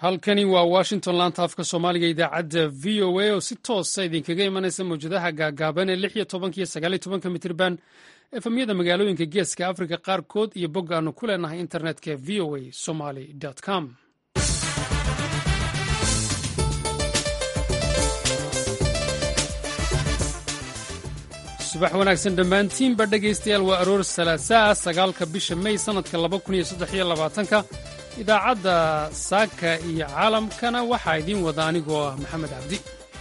halkani waa washington laanta afka soomaaliga idaacadda v o a oo si toosa idinkaga imanaysa mawjadaha gaagaaban ee lix iyo tobanka iyo sagaal iyo tobanka mitirban efemyada magaalooyinka geeska afrika qaarkood iyo bog aanu ku leenahay internetka v o a somaly com subax wanaagsan dhammaantiinba dhegaystayaal waa aroor salaasaa sagaalka bisha mey sannadka laba kun iyo saddex iyo labaatanka idaacadda saaka iyo caalamkana waxaa idiin wada anigoo ah maxamed cabdi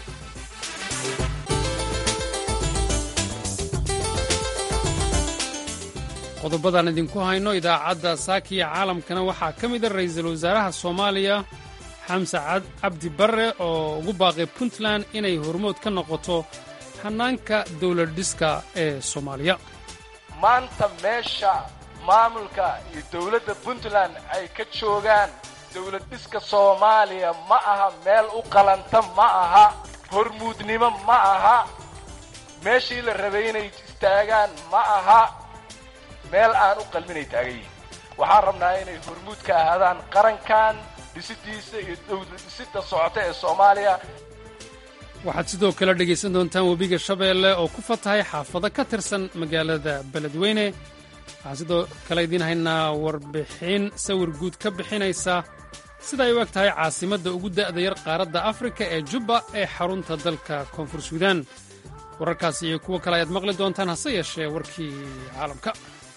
qodobadaan idinku hayno idaacadda saaka iyo caalamkana waxaa ka mida ra'iisul wasaaraha soomaaliya xamse cabdi barre oo ugu baaqay puntland inay hormood ka noqoto hanaanka dowlad dhiska ee soomaaliya maanta meesha maamulka iyo dowladda puntland ay ka joogaan dowlad dhiska soomaaliya ma aha meel u qalanta ma aha hormuudnimo ma aha meeshii la rabay inay istaagaan ma aha meel aan u qalminay taagan yihin waxaan rabnaa inay hormuud ka ahaadaan qarankan dhisidiisa iyo dowlad dhisida socota ee soomaaliya waxaad sidoo kale dhegaysan doontaan webiga shabeelle oo ku fatahay xaafado ka tirsan magaalada beledweyne waxaan sidoo kale idiin haynaa warbixin sawir guud ka bixinaysa sida ay u eg tahay caasimadda ugu da'da yar qaaradda afrika ee jubba ee xarunta dalka koonfur suudaan wararkaas iyo kuwo kale ayaad maqli doontaan hase yeeshee warkii caalamka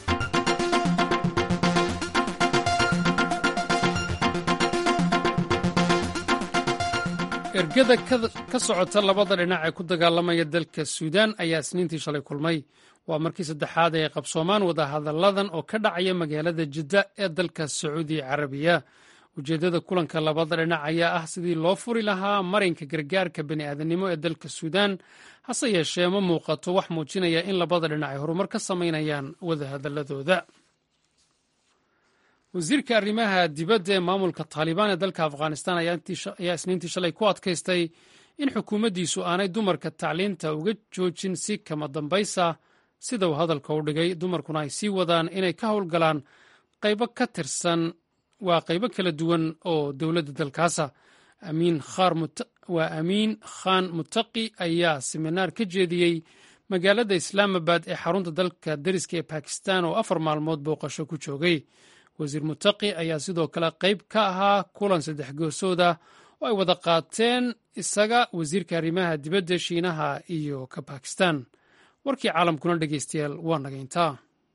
ergada ka socota labada dhinac ee ku dagaalamaya dalka suudaan ayaa isniintii shalay kulmay waa markii saddexaad ay qabsoomaan wadahadalladan oo ka dhacaya magaalada jidda ee dalka sacuudi carabiya ujeeddada kulanka labada dhinac ayaa ah sidii loo furi lahaa marinka gargaarka bini'aadanimo ee dalka suudaan hase yeeshee ma muuqato wax muujinaya in labada dhinac ay horumar ka samaynayaan wadahadalladooda wasiirka arrimaha dibadda ee maamulka taalibaan ee dalka afghanistan ayaa isniintii shalay ku adkaystay in xukuumaddiisu aanay dumarka tacliinta uga joojin si kama dambaysa sida uu hadalka u dhigay dumarkuna ay sii wadaan inay ka howlgalaan qaybo ka tirsan waa qaybo kala duwan oo dowladda dalkaasa waa amiin khan mutaqi ayaa siminaar ka jeediyey magaalada islaamabad ee xarunta dalka dariska ee bakistan oo afar maalmood booqasho ku joogay wasiir mutaqi ayaa sidoo kale qayb ka ahaa kulan saddex goosooda oo ay wada qaateen isaga wasiirka arrimaha dibadda shiinaha iyo ka bakistan warkii caalamkuna dhegaystayaal waa nagayntaa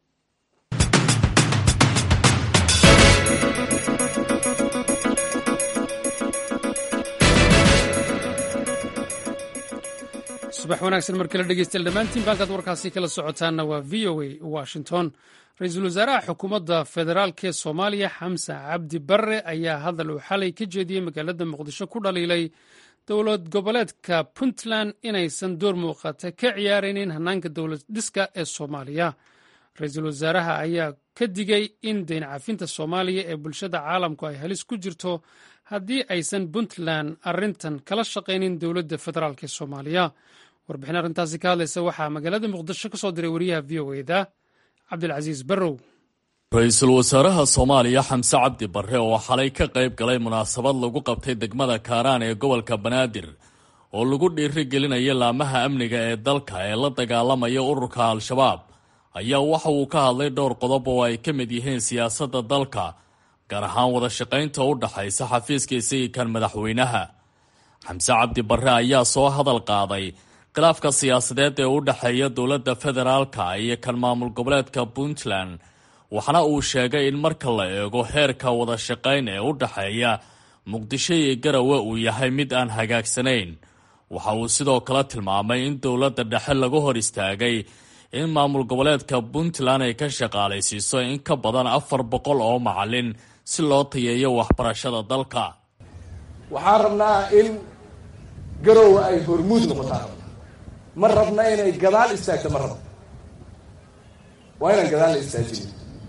subax wanaagsan mar kale dhegeystayaal dhammaantiin baalkaad warkaasi kala socotaanna waa v o a washington ra-iisul wasaaraha xukuumadda federaalk ee soomaaliya xamse cabdi barre ayaa hadal uu xalay ka jeediyey magaalada muqdisho ku dhaliilay dowlad goboleedka puntland inaysan door muuqata ka ciyaaraynin hanaanka dowlad dhiska ee soomaaliya ra-iisul wasaaraha ayaa ka digay in dayn cafinta soomaaliya ee bulshada caalamku ay halis ku jirto haddii aysan puntland arrintan kala shaqaynin dowladda federaalk ee soomaaliya warbixin arrintaasi ka hadlaysa waxaa magaalada muqdisho ka soo diray wariyaha v o eda cabdilcasiis barrow ra-iisul wasaaraha soomaaliya xamse cabdi barre oo xalay ka qayb galay munaasabad lagu qabtay degmada kaaraan ee gobolka banaadir oo lagu dhiiri gelinaya laamaha amniga ee dalka ee la dagaalamaya ururka al-shabaab ayaa waxa uu ka hadlay dhowr qodob oo ay ka mid yihiin siyaasadda dalka gaar ahaan wada shaqaynta u dhaxaysa xafiiska isagii kan madaxweynaha xamse cabdi barre ayaa soo hadal qaaday khilaafka siyaasadeed ee u dhexeeya dowladda federaalka iyo kan maamul goboleedka puntland waxaana uu sheegay in marka la eego heerka wada shaqayn ee u dhexeeya muqdisho iyo garawe uu yahay mid aan hagaagsanayn waxa uu sidoo kale tilmaamay in dowladda dhexe lagu hor istaagay in maamul goboleedka puntland ay ka shaqaalaysiiso in ka badan afar boqol oo macalin si loo tayeeyo waxbarashada dalka waxaan rabnaa in garowe ay hormuud noqotaan ma rabna inay gadaal istaagto ma rabno waa inaan gadaal la istaajinin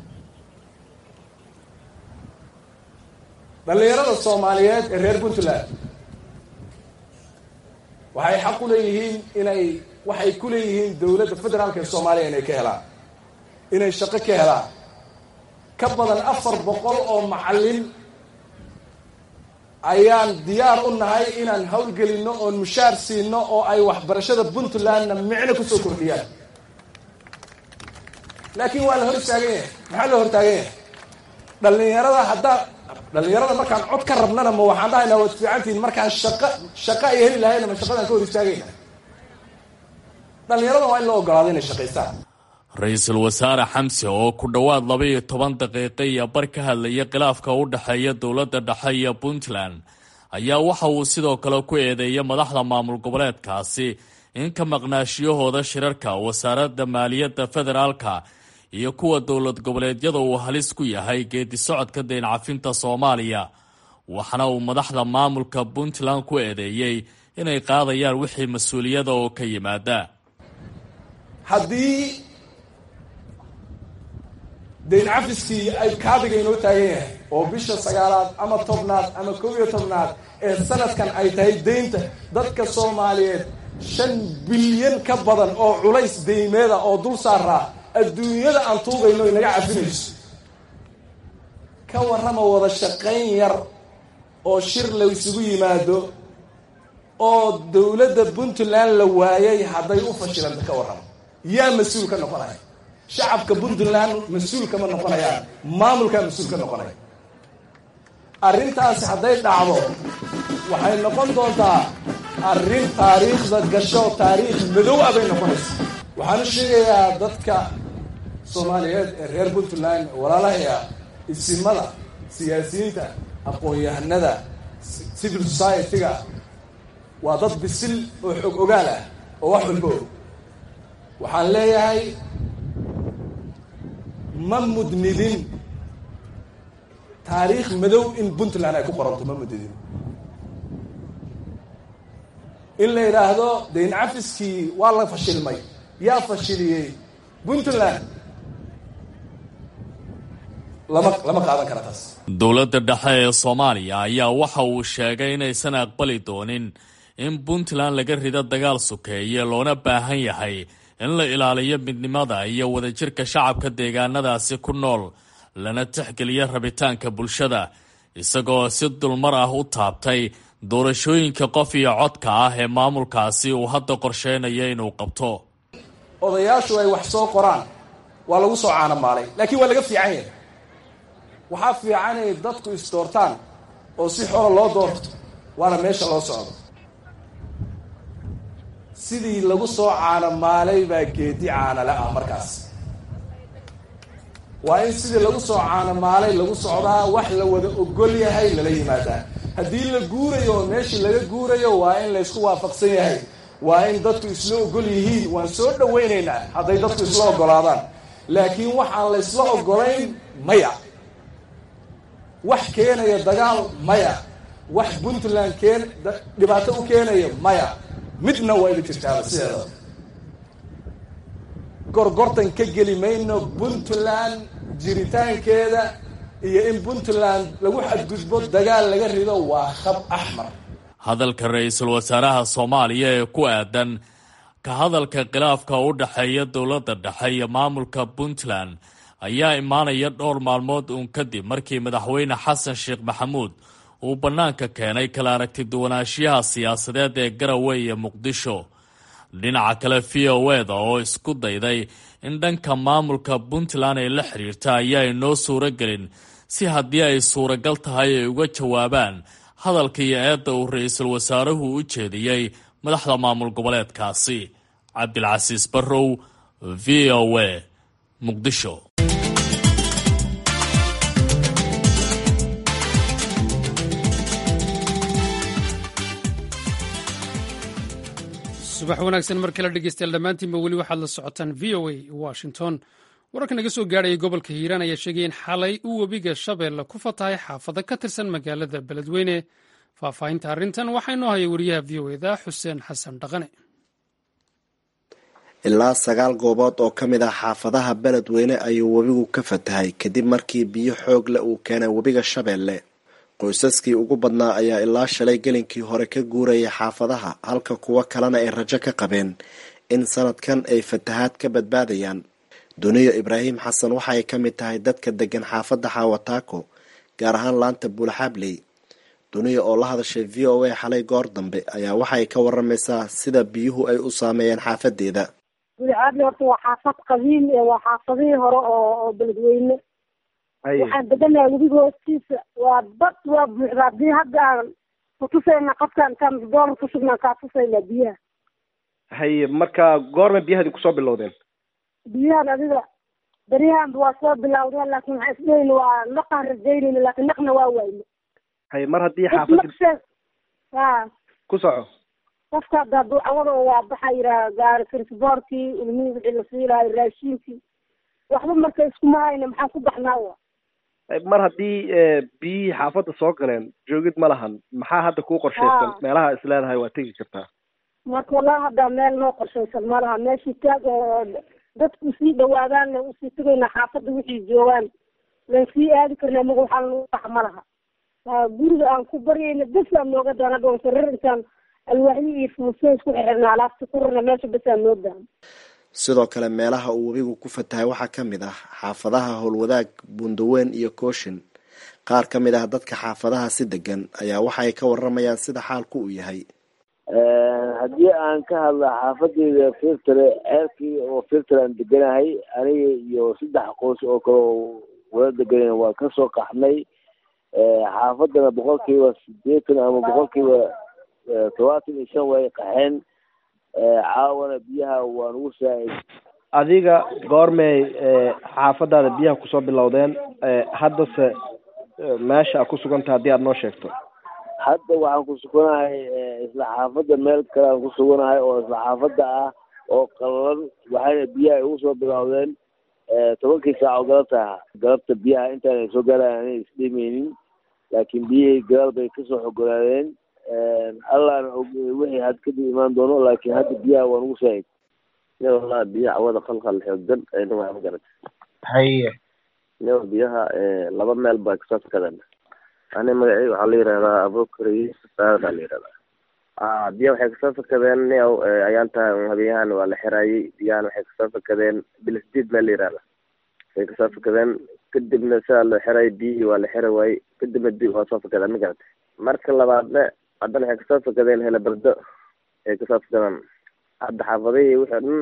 dhallinyarada soomaaliyeed ee reer puntland waxay xaq u leeyihiin inay waxay ku leeyihiin dowladda federaalka ee soomaaliya inay ka helaan inay shaqo ka helaan ka badan afar boqol oo macallin ayaan diyaar u nahay inaan howlgelinno oon mushaar siino oo ay waxbarashada puntlandna micno kusoo kordhiyaan laakiin waa la hor istaagan yahay maxaa loo hortaagan yahay dhalinyarada haddaa dhalinyarada markaan cod ka rabnana ma waxaan dhahaynaa waad fiicantihiin markaan shaqa shaqa ay heli lahayna ma shaqadaan ka hor istaagayna dhalinyarada waa in loo ogolaado inay shaqaystaan ra-iisul wasaare xamse oo ku dhowaad laba iyo toban daqiiqo iyo bar ka hadlaya khilaafka u dhexeeya dowladda dhexe iyo puntland ayaa waxa uu sidoo kale ku eedeeyay madaxda maamul goboleedkaasi in ka maqnaashiyahooda shirarka wasaaradda maaliyadda federaalka iyo kuwa dowlad goboleedyada uu halis ku yahay geedi socodka deyn cafinta soomaaliya waxaana uu madaxda maamulka puntland ku eedeeyey inay qaadayaan wixii mas-uuliyada oo ka yimaada haddii dayn cafiskii ay kaabiga inoo taagan yahay oo bisha sagaalaad ama tobnaad ama kow iyo tobnaad ee sanadkan ay tahay deynta dadka soomaaliyeed shan bilyan ka badan oo culays deymeeda oo dul saaraa adduunyada aan tuugayno inaga cafinayso ka warrama wada shaqayn yar oo shir la isugu yimaado oo dowladda puntland la waayay hadday u fashilanta ka warrama yaa mas-uul ka noqonaya shacabka puntland mas-uul kama noqonayaan maamulkaa mas-uul ka noqonaya arrintaasi hadday dhacdo waxay noqon doontaa arrin taariikhda gasho taariikh madow ah bay noqonaysa waxaan u sheegayaa dadka soomaaliyeed ee reer puntland walaalahaya isimada siyaasiyiinta aqoon-yahanada civil society-ga waa dad bisil oo xog ogaal ah oo wax walba og waxaan leeyahay ma mudnidin taariikh madow in puntland ay ku qoranto ma mudnidin in la yidhaahdo dayn cafiskii waa la fashilmay yaa fashiliyey puntland lama lama qaadan kara taas dowladda dhexe ee soomaaliya ayaa waxa uu sheegay inaysan aqbali doonin in puntland laga rido dagaal sokeeye loona baahan yahay in la ilaaliyo midnimada iyo wadajirka shacabka deegaanadaasi ku nool lana tixgeliyo rabitaanka bulshada isagoo si dulmar ah u taabtay doorashooyinka qof iyo codka ah ee maamulkaasi uu hadda qorsheynayo inuu qabto odayaashu ay wax soo qoraan waa lagu soo caanamaalay laakiin waa laga fiican yahay waxaa fiican inay dadku isdoortaan oo si xora loo doorto waana meesha loo socdo sidii lagu soo caanamaalay baa geedi caanale ah markaas waa in sidii lagu soo caanamaalay lagu socdaa wax la wada ogol yahay lala yimaadaa haddii la guurayo oo meeshii laga guurayo waa in laysku waafaqsan yahay waa in dadku isla ogol yihiin waan soo dhawaynaynaa hadday dadku isla ogolaadaan laakiin waxaan laysla ogolayn maya wax keenaya dagaal maya wax puntland keen dhibaato u keenaya maya midna waa iga jirtaaba sideeda gorgortan ka geli mayno puntland jiritaankeeda iyo in puntland lagu xadgudbo dagaal laga rido waa khab axmar hadalka ra-iisul wasaaraha soomaaliya ee ku aadan ka hadalka khilaafka u dhexeeya dowladda dhexe iyo maamulka puntland ayaa imaanaya dhowr maalmood uun kadib markii madaxweyne xasan sheekh maxamuud uu bannaanka keenay kala aragti duwanaanshiyaha siyaasadeed ee garowe iyo muqdisho dhinaca kale v o eda oo isku dayday in dhanka maamulka puntland ay la xiriirta ayaa inoo suuro gelin si haddii ay suuragal tahay ay uga jawaabaan hadalka iyo eedda uu ra-iisul wasaaruhu u jeediyey madaxda maamul goboleedkaasi cabdilcasiis barrow v o a muqdisho subax wanaagsan mar kale dhegeystayaal dhammaantiinba weli waxaad la socotaan v o a washington wararka naga soo gaadhaya gobolka hiiraan ayaa sheegay in xalay uu webiga shabeelle ku fatahay xaafado ka tirsan magaalada beledweyne faahfaahinta arrintan waxaa inoo haya wariyaha v o eda xuseen xasan dhaqane ilaa sagaal goobood oo ka mid ah xaafadaha beledweyne ayuu webigu ka fatahay kadib markii biyo xoog leh uu keenay webiga shabeelle qoysaskii ugu badnaa ayaa ilaa shalay gelinkii hore ka guurayay xaafadaha halka kuwo kalena ay rajo ka qabeen in sanadkan ay fatahaad ka badbaadayaan duniyo ibraahim xasan waxa ay ka mid tahay dadka degan xaafadda xaawataako gaar ahaan laanta buulaxaabley duniya oo la hadashay v o a xalay goor dambe ayaa waxay ka waramaysaa sida biyuhu ay u saameeyeen xaafadeeda gudicadle horta waa xaafad qadiim waa xaafadihii hore oo oo beledweyne waxaan deganahay webiga hoostiisa waa bad waa buuxda haddii hadda aan kutusayna qofkaan intaan doolar kusugnaan kaa tusaynaa biyaha haye marka goorma biyahadi kusoo bilowdeen biyahan adiga beryahanba waa soo bilawdeen laakin waxaan isleyn waa naqaan rajaynayna laakin naqna waa waayne haye mar haddii xaafadi ha ku soco qofka hadda hadduu cawada waa baxa yiraa gaari transportkii ilmihii wixii la siilahay raashinkii waxba marka iskuma hayna maxaan ku baxnaa wa mar haddii biyihii xaafadda soo galeen joogid ma lahan maxaa hadda kuu qorshaysan meelaha is leedahay waa tegi kartaa marka wallahi hadda meel noo qorshaysan ma laha meeshii taag oo dadku sii dhawaadaan le usii tegaynaa xaafadda wixii joogaan lan sii aadi karna maga waxaa lagu baxa ma laha guriga aan ku baryayna besaan nooga daana dhoon sarir intaan alwaaxyi iyo fuuseen isku xirxirna alaabta ku rarna meesha besaan noo daana sidoo kale meelaha uu webigu ku fatahay waxaa ka mid ah xaafadaha howlwadaag buundaweyn iyo kooshin qaar ka mid ah dadka xaafadaha si degan ayaa waxay ka waramayaan sida xaalku uu yahay haddii aan ka hadla xaafadeyda firtare ceerkii oo firtare aan deganahay aniga iyo saddex qoys oo kale oo wala deganayna waa kasoo qaxnay xaafadana boqolkiiba sideetan ama boqolkiiba todobaatan iyo shan way qaxeen caawana biyaha waa nagu saa-id adiga goormay xaafadaada biyaha kusoo bilowdeen haddase meesha a ku suganta haddii aada noo sheegto hadda waxaan ku suganahay isla xaafadda meel kale aan ku suganahay oo isla xaafadda ah oo qalalan waxayna biyaha igu soo bilowdeen tobankii saac oo galabta galabta biyaha intaana soo gaarayan ana isdhimeynin laakiin biyihii gadaal bay kasoo xogolaadeen allahna og wixii had kadib imaan doono laakiin hadda biyaha waa nagu saa-id ne wallahi biyaha cawada qalqal xoogan ayna waa magarata haye ne biyaha laba meel baa kasoo fakadeen ani magaceyga waxaa la yihahdaa abukar yusuf saada la yihahdaa a biyaha waxay kasoo fakadeen niow ayaan tahay habeenyahan waa la xiraayey biyahan waxay kasoo fakadeen bilisdiid meel la yihahda waxay kasoo fakadeen kadibna sidaa loo xiray biyihii waa la xiri waayey kadibna bi waa soo fakadeen ma garata marka labaadna haddana waxay kasoo fakadeen helabardo ay kasoo fakadeen hadda xaafadihii wixii dhan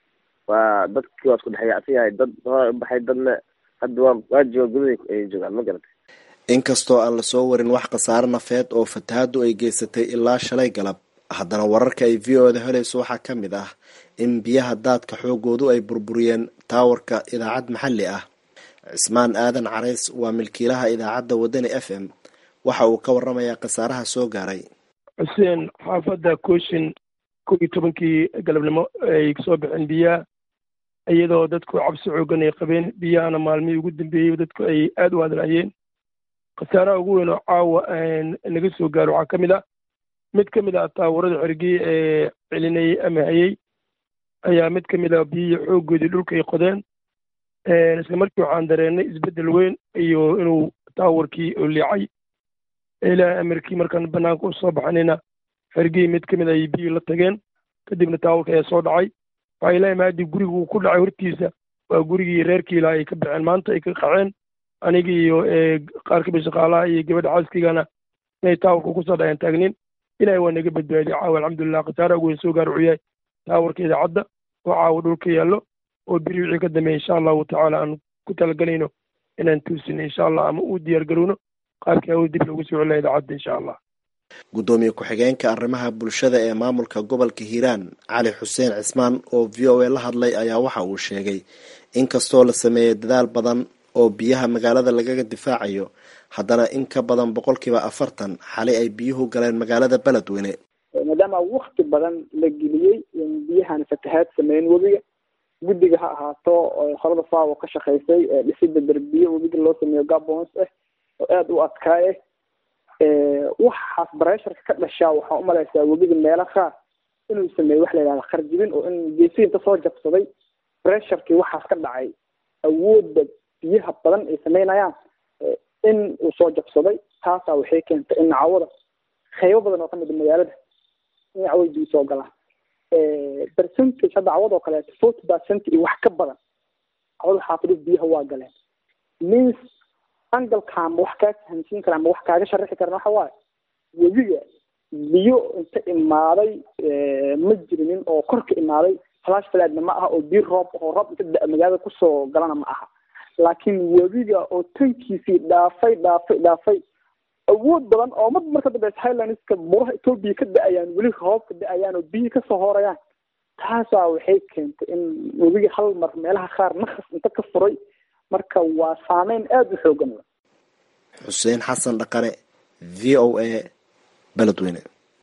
waa dadkii waa isku dhexyaacsan yahay dad hore ubaxay dadna hadda waa waa jooga gudahi ay joogaan ma garata inkastoo aan lasoo warin wax khasaare nafeed oo fatahaaddu ay geysatay ilaa shalay galab haddana wararka ay v o da helayso waxaa ka mid ah in biyaha daadka xoogoodu ay burburiyeen taawarka idaacad maxalli ah cismaan aadan carays waa milkiilaha idaacadda wadani f m waxa uu ka waramayaa khasaaraha soo gaaray xuseen xaafadda kooshin kow iyo tobankii galabnimo ay soo baxeen biyaha iyadoo dadku cabsi xoogan ay qabeen biyahana maalmihii ugu dambeeyey dadku ay aada u hadlaayeen khasaaraha ugu weyn oo caawa naga soo gaaro waxaa ka mid ah mid ka mid ah taawarada xergii ee celinayey ama hayey ayaa mid ka mid ah biyihii xooggoodii dhulka ay qodeen isla markii waxaan dareennay isbeddel weyn iyo inuu taawarkii oo liicay ilaahay amarkii markaan banaanka u soo baxanayna xergii mid ka mid ay biyihii la tageen kadibna taawarka ayaa soo dhacay waxaa ilaahay maadii gurigu uu ku dhacay hortiisa waa gurigii reerkii ilaa ay ka baxeen maanta ay ka qaceen anigi iyo qaar kamid shaqaalaha iyo gabadha xaaskiigana inay taawarka kusoo dhaceen taagnin ilahay waa naga badbaadiyay caawa alxamdulilah khasaaraha ugu weyn soo gaar wuxuu yahay taawarka idaacadda oo caawa dhulka yaallo oo beri wixii ka dambeeya insha allahu tacaala aan ku talagelayno inaan tuusino insha allah ama u diyaar garowno qaabkii hawl dib loogu soo celina idaacadda insha allah guddoomiye ku-xigeenka arrimaha bulshada ee maamulka gobolka hiiraan cali xuseen cismaan oo v o a la hadlay ayaa waxa uu sheegay in kastoo la sameeyey dadaal badan oo biyaha magaalada lagaga difaacayo haddana in ka badan boqolkiiba afartan xali ay biyuhu galeen magaalada beledweyne maadaama wakti badan la geliyey biyahan fatahaad sameyn webiga guddiga ha ahaato horada faawo ka shaqaysay dhisida derbiye webiga loo sameeyo gabons ah oo aada u adkaaye waxaas baresharka ka dhashaa waxaa umalaysaa webiga meelo qaar inuu sameeyo wax la yidhahda kharjibin oo in geesiinta soo jabsaday bresharkii waxaas ka dhacay awoodda biyaha badan ay sameynayaan in uu soo jabsaday taasaa waxay keentay in cawada qaybo badan oo kamid a magaalada in cawada biyo soo galaan percentage hadda cawad oo kaleeto forty percent iyo wax ka badan cawada xaafidis biyaha waa galeen means angalka ama wax kaa fahamsiin kara ama wax kaaga sharaxi karan waxa waaye webiga biyo inta imaaday ma jirinin oo kor ka imaaday flash fladna ma aha oo biyo roob oo roob inta da- magaalada kusoo galana ma aha laakiin webiga oo tankiisii dhaafay dhaafay dhaafay awood badan oo mad marka dambe highlandska buraha etoobiya ka da-ayaan weli roob ka da-ayaan oo biyi kasoo horayaan taasaa waxay keentay in webiga hal mar meelaha qaar nakas inta ka furay marka waa saameyn aada u xoogan xuseen xasan dhaqane v o a beledweyne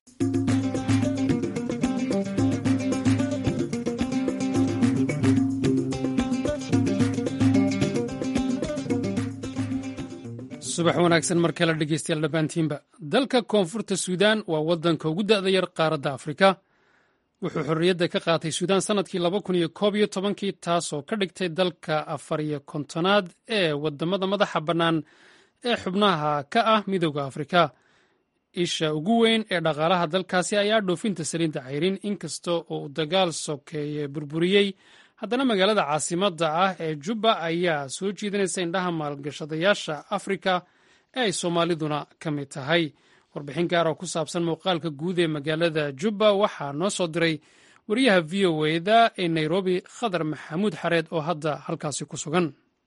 subax wanaagsan mar kale dhegeystayaal dhammaantiinba dalka koonfurta suudaan waa waddanka ugu da'da yar qaaradda afrika wuxuu xorriyadda ka qaatay suudaan sannadkii laba kun iyo koob iyo tobankii taasoo ka dhigtay dalka afar iyo kontonaad ee waddamada madaxa bannaan ee xubnaha ka ah midooda afrika isha ugu weyn ee dhaqaalaha dalkaasi ayaa dhoofinta saliinta cayrin inkasta oo uu dagaal sokeeye burburiyey haddana magaalada caasimadda ah ee jubba ayaa soo jiidanaysa indhaha maalgashadayaasha afrika ee ay soomaaliduna ka mid tahay warbixin gaar oo ku saabsan muuqaalka guud ee magaalada jubba waxaa noo soo diray wariyaha v o eda ee nairobi khadar maxamuud xareed oo hadda halkaasi ku sugan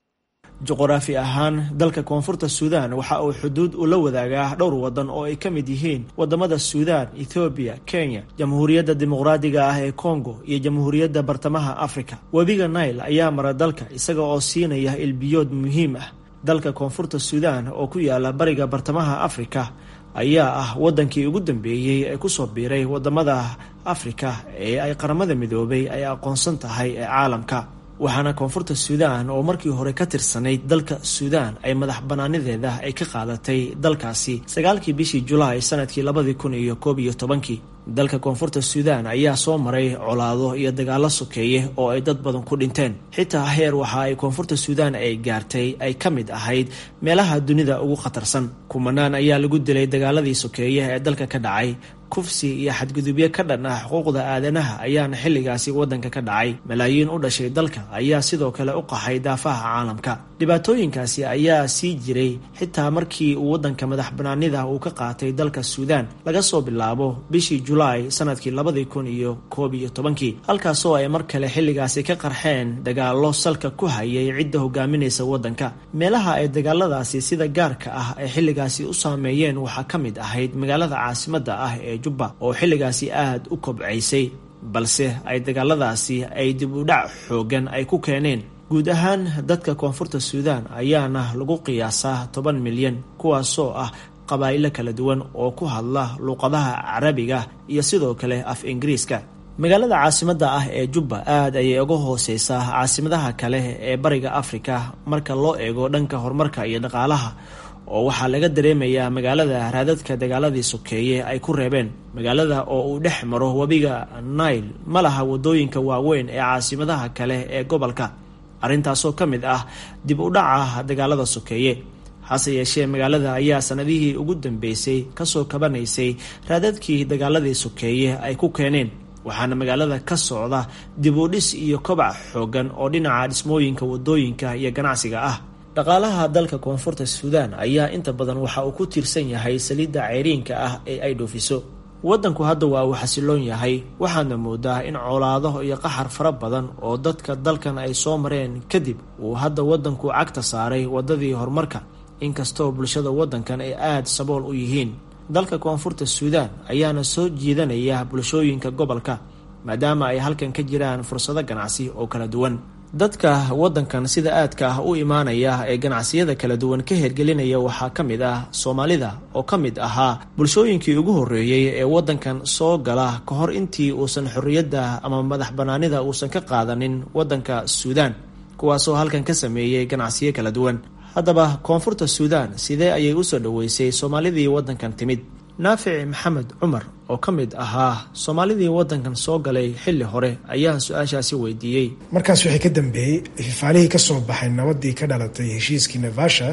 juquraafi ahaan dalka koonfurta suudaan waxa uu xuduud ula wadaagaa dhowr waddan oo ay ka mid yihiin wadamada suudaan ethoobiya kenya jamhuuriyadda dimuqraadiga ah ee kongo iyo jamhuuriyadda bartamaha afrika webiga nail ayaa mara dalka isaga oo siinaya ilbiyood muhiim ah dalka koonfurta suudaan oo ku yaala bariga bartamaha afrika ayaa ah waddankii ugu dambeeyey ee kusoo biiray wadamada afrika ee ay qaramada midoobay ay aqoonsan tahay ee caalamka waxaana koonfurta suudaan oo markii hore ka tirsanayd dalka suudaan ay madax banaanideeda ay ka qaadatay dalkaasi sagaalkii bishii julaay sanadkii labadii kun iyo koob iyo tobankii dalka koonfurta suudaan ayaa soo maray colaado iyo dagaalo sokeeye oo ay dad badan ku dhinteen xitaa heer waxa ay koonfurta suudaan ay gaartay ay ka mid ahayd meelaha dunida ugu khatarsan kumanaan ayaa lagu dilay dagaaladii sokeeye ee dalka ka dhacay kufsi iyo xadgudubyo ka dhan ah xuquuqda aadanaha ayaana xilligaasi waddanka ka dhacay malaayiin u dhashay dalka ayaa sidoo kale u qaxay daafaha caalamka dhibaatooyinkaasi ayaa sii jiray xitaa markii uu waddanka madax banaanida uu ka qaatay dalka suudaan laga soo bilaabo bishii julaay sanadkii labadii kun iyo koob iyo tobankii halkaasoo ay mar kale xilligaasi ka qarxeen dagaallo salka ku hayay cidda hogaaminaysa waddanka meelaha ay dagaaladaasi sida gaarka ah ay xilligaasi u saameeyeen waxaa ka mid ahayd magaalada caasimadda ah ee jubba oo xilligaasi aada u kobcaysay balse ay dagaaladaasi ay dib u dhac xoogan ay ku keeneen guud ahaan dadka koonfurta suudaan ayaana lagu qiyaasaa toban milyan kuwaasoo ah qabaa'ilo kala duwan oo ku hadla luuqadaha carabiga iyo sidoo kale af ingiriiska magaalada caasimadda ah ee jubba aad ayay uga hooseysaa caasimadaha kale ee bariga afrika marka loo eego dhanka horumarka iyo dhaqaalaha oo waxaa laga dareemayaa magaalada raadadka dagaaladii sokeeye ay ku reebeen magaalada oo uu dhex maro webiga nail ma laha wadooyinka waaweyn ee caasimadaha kale ee gobolka arrintaasoo ka mid ah dib u dhaca dagaalada sokeeye hase yeeshee magaalada ayaa sanadihii ugu dambeysay kasoo kabanaysay raadadkii dagaaladii sokeeye ay ku keeneen waxaana magaalada ka socda dib u dhis iyo kobac xoogan oo dhinaca dhismooyinka wadooyinka iyo ganacsiga ah dhaqaalaha dalka koonfurta suudaan ayaa inta badan waxa uu ku tiirsan yahay saliidda ceyriinka ah ee ay dhoofiso waddanku hadda waa uu xasiloon yahay waxaadna moodaa in colaado iyo qaxar fara badan oo dadka dalkan ay soo mareen kadib uu hadda waddanku cagta saaray waddadii horumarka inkastoo bulshada waddankan ay aada sabool u yihiin dalka koonfurta suudaan ayaana soo jiidanaya bulshooyinka gobolka maadaama ay halkan ka jiraan fursado ganacsi oo kala duwan dadka waddankan sida aadka ah u imaanaya ee ganacsiyada kala duwan ka hergelinaya waxaa ka mid ah soomaalida oo ka mid ahaa bulshooyinkii ugu horreeyey ee waddankan soo gala ka hor intii uusan xorriyadda ama madax bannaanida uusan ka qaadanin waddanka suudaan kuwaasoo halkan ka sameeyey ganacsiyo kala duwan haddaba koonfurta suudaan sidee ayay usoo dhoweysay soomaalidii waddankan timid naafic maxamed cumar oo ka mid ahaa soomaalidii waddankan soo galay xilli hore ayaa su-aashaasi weydiiyey markaas waxay ka dambeeyey fifaalihii ka soo baxay nabadii ka dhalatay heshiiskii navasha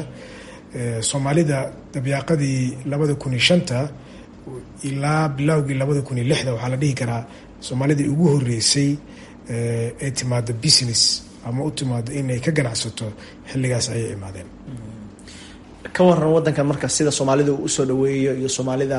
soomaalida dabyaaqadii labada kun iyo shanta ilaa bilowgii labada kun iyo lixda waxaa la dhihi karaa soomaalidii ugu horeysay ee timaado business ama u timaado inay ka ganacsato xilligaas ayay imaadeen ka waran wadankan marka sida soomaalida uu usoo dhaweeyo iyo soomaalida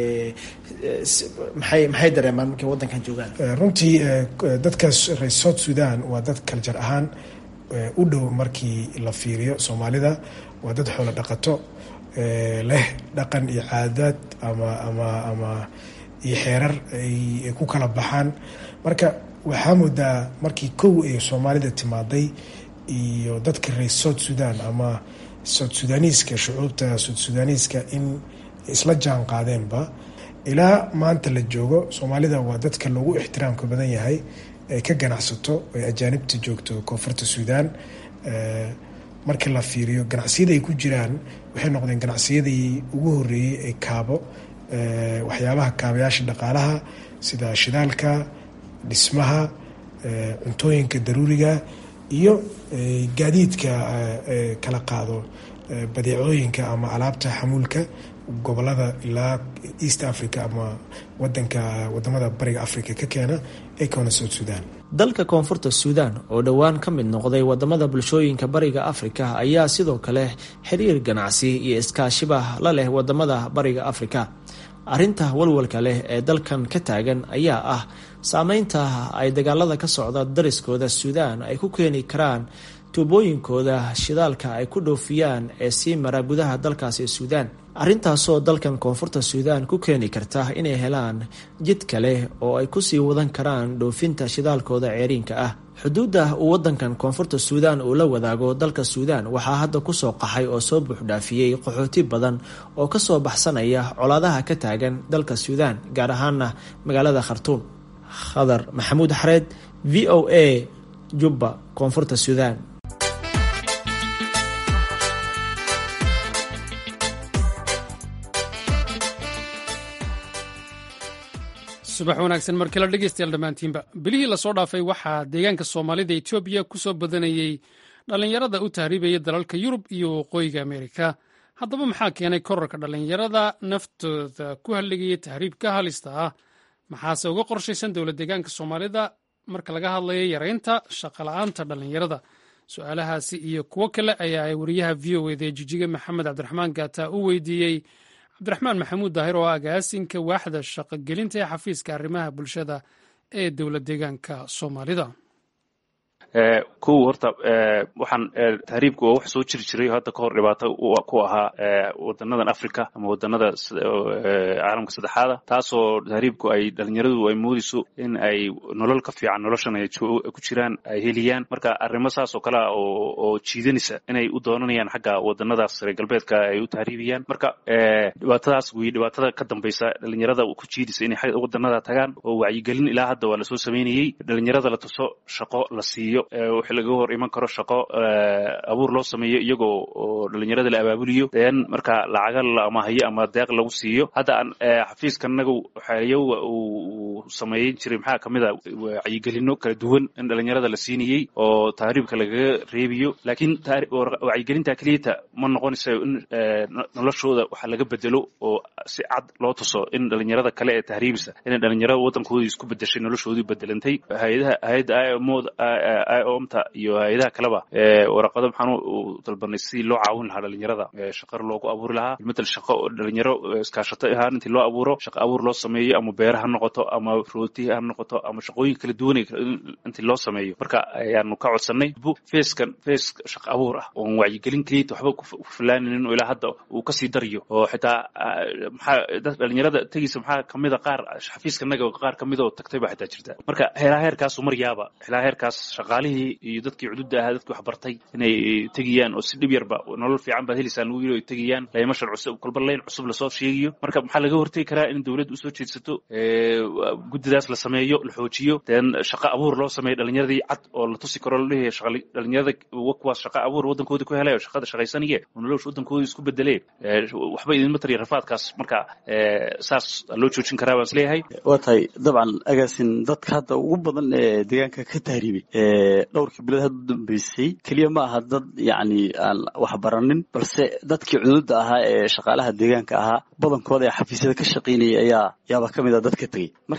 maxay maxay dareemaan markay wadankan joogaan runtii dadkaas reer south sudan waa dad kaljar ahaan u dhow markii la fiiriyo soomaalida waa dad xoolo dhaqato leh dhaqan iyo caadaad ama ama ama iyo xeerar ay ku kala baxaan marka waxaa moodaa markii kow ay soomaalida timaaday iyo dadka reer south sudan ama south sudaniiska shucuubta south sudaniiska in isla jaan qaadeenba ilaa maanta la joogo soomaalida waa dadka loogu ixtiraamka badan yahay ay ka ganacsato ay ajaanibta joogto koonfurta suudaan markii la fiiriyo ganacsiyada ay ku jiraan waxay noqdeen ganacsiyadii ugu horeeyey ee kaabo waxyaabaha kaabayaasha dhaqaalaha sida shidaalka dhismaha cuntooyinka daruuriga iyo gaadiidka kala qaado badeecooyinka ama alaabta xamuulka gobolada ilaa east africa ama wadanka wadamada bariga africa ka keena ee koona south sudan dalka koonfurta suudaan oo dhowaan ka mid noqday wadamada bulshooyinka bariga afrika ayaa sidoo kale xiriir ganacsi iyo iskaashiba la leh wadamada bariga afrika arrinta walwalka leh ee dalkan ka taagan ayaa ah saameynta ay dagaalada ka socda dariskooda suudaan ay ku keeni karaan tuubooyinkooda shidaalka ay ku dhoofiyaan ee sii mara gudaha dalkaasi suudaan arrintaasoo dalkan koonfurta suudaan ku keeni karta inay helaan jid kale oo ay kusii wadan karaan dhoofinta shidaalkooda ceeriinka ah xuduudda uu wadankan koonfurta suudaan uu la wadaago dalka suudaan waxaa hadda kusoo qaxay oo soo buuxdhaafiyey qaxooti badan oo kasoo baxsanaya colaadaha ka taagan dalka suudaan gaar ahaana magaalada khartuum khadar maxamuud xareed v o a jubba koonfurta suudaan subax wanaagsan markala dhegeystayaal dhammaantiinba bilihii lasoo dhaafay waxaa deegaanka soomaalida etoobiya ku soo badanayey dhallinyarada u tahriibaya dalalka yurub iyo waqooyiga ameerika haddaba maxaa keenay korarka dhallinyarada naftooda ku halligaya tahriibka halista ah maxaase uga qorshaysan dowlad deegaanka soomaalida marka laga hadlayo yareynta shaqola'aanta dhallinyarada su-aalahaasi iyo kuwo kale ayaa ay wariyaha v o eda ee jijiga maxamed cabdiraxmaan gaata u weydiiyey cabdiraxmaan maxamuud daahir oo agaasinka waaxda shaqogelinta ee xafiiska arrimaha bulshada ee dowlad deegaanka soomaalida kow horta waxaan tahriibka waa wax soo jiri jiray hadda kahor dhibaato ku ahaa wadanadan africa ama wadanada caalamka saddexaada taasoo tahriibku ay dhalinyaradu ay moodayso in ay nolol ka fiican noloshan ay ku jiraan ay heliyaan marka arrimo saas oo kale ah oo jiidanaysa inay u doonanayaan xagga wadanadaas reer galbeedka ay u tahriibiyaan marka dhibaatadaas wey dhibaatada ka dambaysa dhalinyarada ku jiidaysa inay wadanada tagaan oo wacyigelin ilaa hadda waa lasoo samaynayey dhalinyarada la tuso shaqo la siiyo wixii laga hor iman karo shaqo abuur loo sameeyo iyagoo oo dhalinyarada la abaabuliyo den marka lacaga la amahayo ama deeq lagu siiyo hadda aan xafiiskanaga waxayo uu sameeyin jiray maxaa kamid a wacyigelino kala duwan in dhalinyarada la siinayey oo tahriibka lagaga reebiyo laakiin wacyigelinta keliyata ma noqonaysa in noloshooda waxa laga bedelo oo si cad loo tuso in dhalinyarada kale ee tahriibisa inay dhalinyarada waddankoodii isku bedeshay noloshoodii bedelantay hayadaha hayadda imod omta iyo hay-adaha kaleba waraqado maxaan u dalbanay sidii loo caawin lahaa dhalinyarada shaqar loogu abuuri lahaa matal shaqo dhalinyaro iskaashato ahaan intii loo abuuro shaqo abuur loo sameeyo ama beera ha noqoto ama rooti ha noqoto ama shaqooyin kala duwan intii loo sameeyo marka ayaanu ka codsanay feeskan fees shaqo abuur ah oon wacyigelin keliyata waxba ku filaaninin oo ilaa hadda uu kasii daryo oo xitaa maxaa dhalinyarada tegiisa maxaa kamida qaar xafiiskanaga qaar kamid oo tagtay baa xitaa jirta marka heelaa heerkaasu maryaaba helaa heerkaas shaqaalihii iyo dadkii cududa ahaa dadkii waxbartay inay tegiyaan oo si dhib yarba nolol fiican baad helisaa lagu yiri ay tegiyaan laymashan cusub kolba layn cusub lasoo sheegiyo marka maxaa laga hortegi karaa in dowladda usoo jeedsato guddidaas la sameeyo la xoojiyo den shaqo abuur loo sameeyo dhalinyaradii cad oo la tusi karo laleeyahay dhalinyarada kuwaas shaqo abuur waddankoodii ku helay oo shaqada shaqaysanaya oo nolosha waddankoodii isku bedelee waxba idinma tariya rafaadkaas marka saas loo joojin karaa baan isleeyahay waa tahay dabcan agaasin dadka hadda ugu badan ee deegaanka ka tahriibay dhowrkii bilood hadda dambeysay keliya ma aha dad yacni aan wax baranin balse dadkii cududa ahaa ee shaqaalaha deegaanka ahaa badankooda ee xafiisyada ka shaqaynaya ayaa yaaba ka mid a dadka tegey marka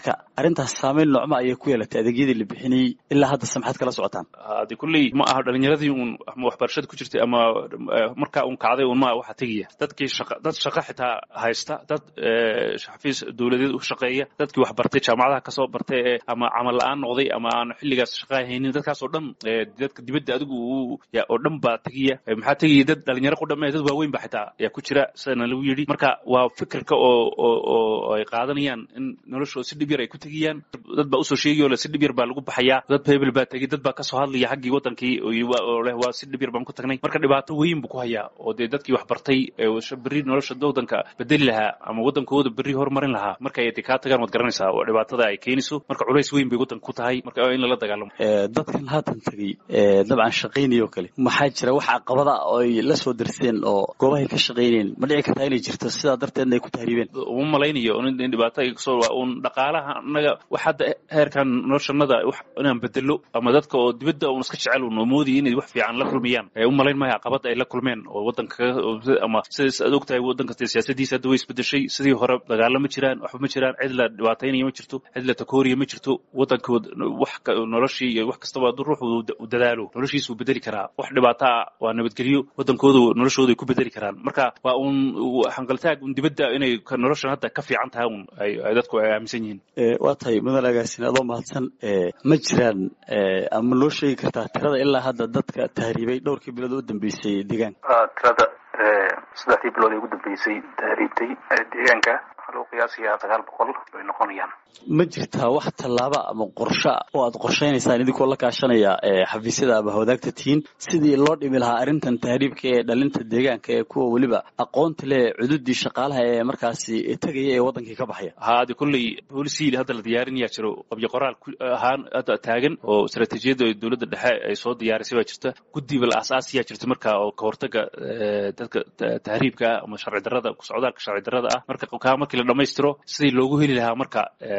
marka arrintaas saameyn noocma ayay ku yeelatay adeegyadii la bixinayey ilaa hadda samxad kala socotaan hadi kulley ma aha dhalinyaradii uun ama waxbarashada ku jirtay ama markaa uun kacday un ma waxa tegaya dadkii shaqa dad shaqa xitaa haysta dad xafiis dowladeed u shaqeeya dadkii wax bartay jaamacadaha kasoo bartay ee ama camal la-aan noqday ama aan xilligaas shaqa haynin dadkaas oo dhan dadka dibadda adigu oo dhan baa tegaya maxaa tegaya dad dhalinyaro ku dhamme dad waaweyn ba xitaa yaa ku jira sidana lagu yidhi marka waa fikirka oo oo oo ay qaadanayaan in noloshooda si dhib yar ay ku tegayaan dad baa usoo sheegay oo le si dhib yar baa lagu baxayaa dad hebel baa tegay dad baa kasoo hadlaya xaggii wadankii oo leh waa si dhib yar baan ku tagnay marka dhibaato weyn buu ku hayaa oo dee dadkii wax bartay berri nolosha wadanka bedeli lahaa ama wadankooda berri horumarin lahaa marka ay kaa tagaan waad garanaysaa oo dhibaatada ay keenayso marka culays weyn bay wadanka ku tahay marka in lala dagaalamo dadkan haatan tegey dabcan shaqaynaya oo kale maxaa jira wax caqabada oo ay la soo darseen oo goobahay ka shaqaynayeen ma dhici kartaa inay jirto sidaa darteedna ay ku tahriibeen uma malaynayo in dhibaato ay kasoo un dhaqaalaha annaga wax hadda heerkan noloshanada wax inaan bedelo ama dadka oo dibadda un iska jecel un oo moodaya inay wax fiican la kulmiyaan u malayn maayo caqabada ay la kulmeen oo wadanka ama sidaas aad ogtahay wadanka siyaasadiisa hadda way isbedeshay sidii hore dagaalo ma jiraan waxba ma jiraan cid la dhibaataynaya ma jirto cid la takooriya ma jirto wadankood wax noloshii iyo wax kastaba hadduu ruuxu u dadaalo noloshiisa uu bedeli karaa wax dhibaato ah waa nabadgelyo wadankooda noloshooda ay ku bedeli karaan marka waa un hangaltaag un dibadda inay noloshan hadda ka fiican tahay un ay dadku ay aaminsan yihiin waa tahay mudan agaasin adoo mahadsan ma jiraan ama loo sheegi kartaa tirada ilaa hadda dadka tahriibay dhowrkii bilood u dambeysay deegaanka tirada saddexdii bilood ee ugu dambeysay tahriibtay deegaanka waxaa lagu qiyaasayaa sagaal boqol bay noqonayaan ma jirtaa wax tallaaba ama qorsho oo aad qorshaynaysaan idinkoo la kaashanaya xafiisyada ama wadaagta tihiin sidii loo dhimi lahaa arrintan tahriibka ee dhalinta deegaanka ee kuwa weliba aqoonta leh cududii shaqaalaha ee markaasi tegaya ee wadankii ka baxaya haade kolley boolisiil hadda la diyaarinayaa jiro qabyo qoraal ahaan hadda taagan oo istaraatiijiyadda dowladda dhexe ay soo diyaarisay baa jirta guddiba la asaasiyaa jirta marka oo kahortaga dadka tahriibka ama sharci darrada socdaalka sharci darrada ah marka kaa markii la dhamaystiro sidii loogu heli lahaa marka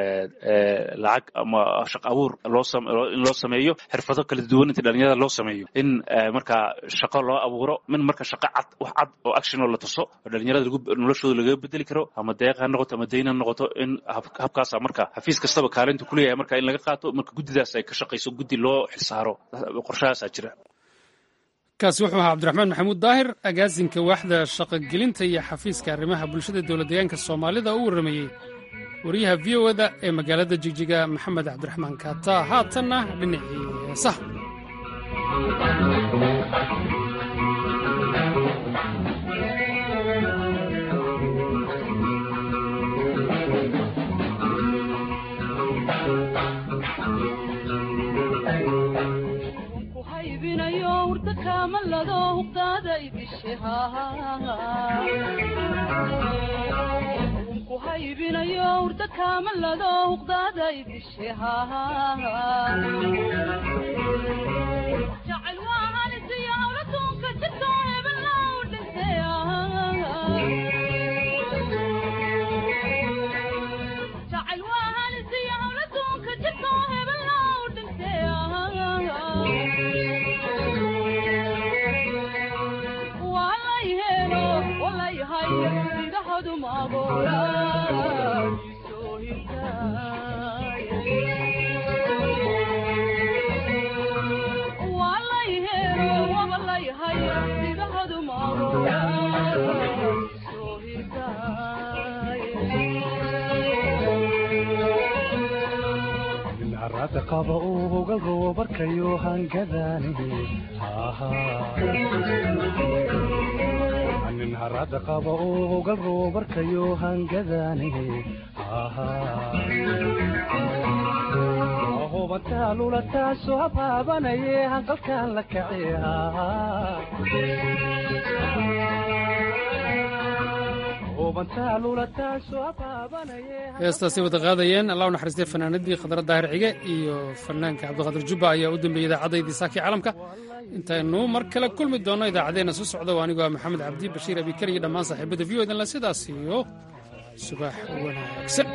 lacag ama shaq abuur looin loo sameeyo xirfado kala duwan inta dhalinyarada loo sameeyo in markaa shaqo loo abuuro min marka shaqo cad wax cad oo action oo la tuso oo dhalinyarada noloshooda lagaga bedeli karo ama deeq ha noqoto ama dayn ha noqoto in habkaasa marka xafiis kastaba kaalinta kuleeyahay marka in laga qaato marka guddidaas ay ka shaqayso guddi loo xilsaaro qorshahaasaa jira kaasi wuxuu ahaa cabdiraxmaan maxamuud daahir agaasinka waaxda shaqogelinta iyo xafiiska arrimaha bulshada dowlad deegaanka soomaalida u warramayey wariyaha v o da ee magaalada jigjiga maxamed cabdiraxmaan kaata haatanna dhinacii heesaha kuhaybinayo urda kaamalado huqdaada idishejacayl waa halisiyo hawlatunka jirto hebellow dhintay jacayl waa halisiyo hawlatunka jirto hebellow dhintay walay helo walay hayo indhahadu maagoola arada qaba uu hogal roobarkayo hangadaani nin harada qaba uu hogal roobarkayo hangadaani hubantaa taasoo habaabanaye hanqalkaan la kace heestaasay wada qaadayeen allah u naxariistay fanaanadii khadra daahir cige iyo fanaanka cabdiqaadir jubba ayaa u dambeeyey idaacaddaydii saakii caalamka intaynu mar kale kulmi doonno idaacaddeenna soo socda oo anigoo ah maxamed cabdi bashiir abikar iyo dhammaan saaxiibada v o dan la sidaas iyo subax wanaagsan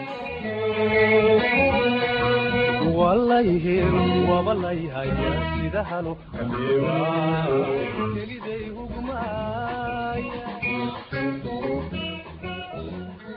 walayhel wabalayhay sida halo keliday hugmaaya